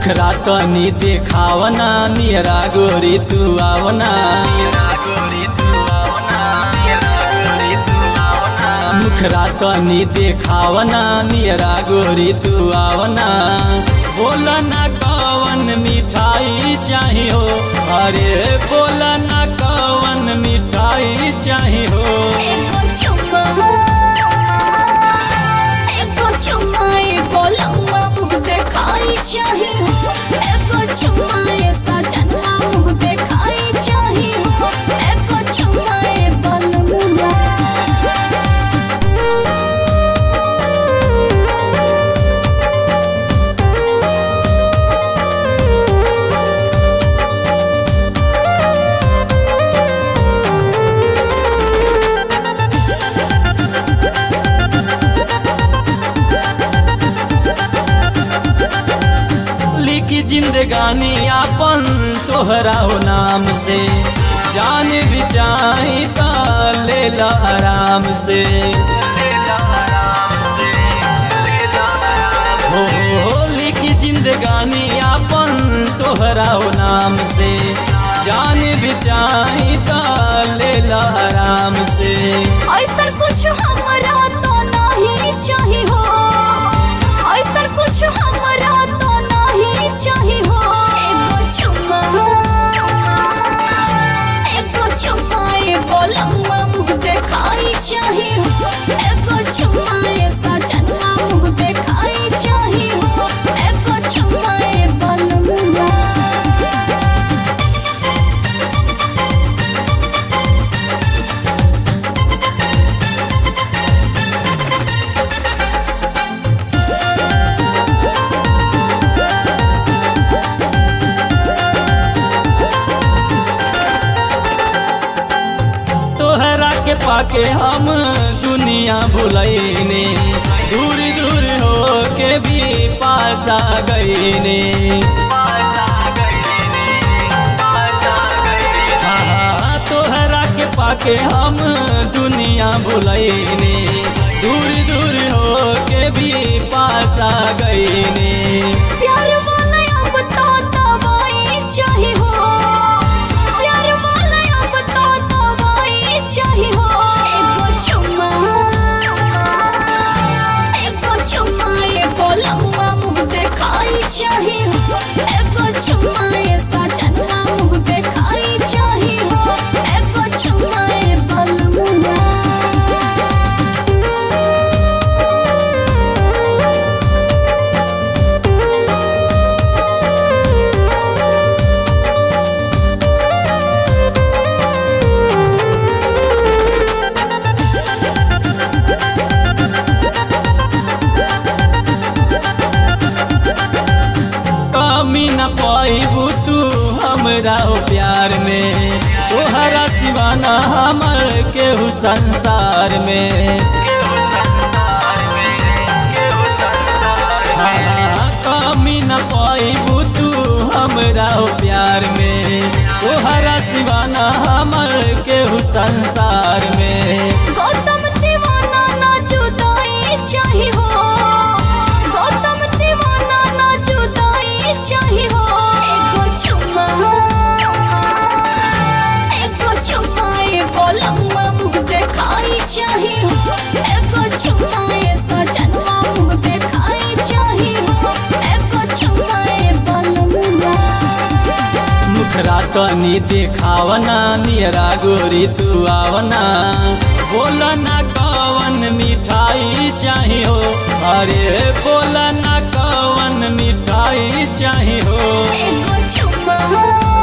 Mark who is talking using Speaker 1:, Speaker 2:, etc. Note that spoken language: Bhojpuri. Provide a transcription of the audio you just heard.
Speaker 1: मुखरा तनी देखावना नियरा गोरी तू आवना मुखरा तनी देखावना नियरा गोरी तू आवना बोला ना कवन मिठाई चाही हो अरे बोला ना कवन मिठाई चाही हो
Speaker 2: एगो चुम्मा एगो चुम्मा एगो लम्बा मुँह देखाई चाही हो एगो चुम्मा ए सजनवा मुँह देखाई चाही हो एगो चुम्मा ए बलमुआ
Speaker 1: लिखी जिंदगानी आपन तोहरा हो नाम से जान बिचाई ता ले ला आराम से हो हो लिखी जिंदगानी आपन तोहरा हो नाम से जान बिचाई ता ले ला आराम से
Speaker 2: ऐसा कुछ हमरा तो नहीं चाही हो ऐसा कुछ हमरा तो नहीं चाही हो एगो चुम्मा एगो चुम्मा एगो लम्बा मुँह देखाई चाही हो एगो चुम्मा ए सजनवा मुँह देखाई चाही हो एगो चुम्मा ए बलमुआ
Speaker 1: तोहरा के पाके हम दुनिया भुलैने दूर दूर हो के भी पास आ गईने हाँ, हाँ, तोहरा के पाके हम दुनिया भुलैने दूर दूर हो के भी पास आ गईने
Speaker 2: प्यार वाला अब तो दवाई चाही हो प्यार वाला अब तो दवाई चाही हो एगो चुम्मा एगो चुम्मा एगो लम्बा मुँह देखाई चाही हो एगो चुम्मा ए सजनवा मुँह देखाई चाही हो एगो चुम्मा ए बलमुआ
Speaker 1: कमी न पाइबू तू हमरा हो प्यार में तोहरा सिवाना हमर केहू संसार में हाँ, कमी न पाइबू तू हमरा हो प्यार में तोहरा सिवाना हमर केहू संसार में
Speaker 2: गौतम दीवाना ना जुदाई चाही हो गौतम दीवाना ना जुदाई चाही हो एगो चुम्मा एगो चुम्मा एगो लम्बा मुँह देखाई चाही हो एगो चुम्मा ए सजनवा मुँह देखाई चाही हो एगो चुम्मा ए बलमुआ
Speaker 1: मुखरा तनी देखावना नियरा गोरी तू आवना बोला ना कवन मिठाई चाही हो अरे बोला ना कवन मिठाई चाही हो
Speaker 2: एगो चुम्मा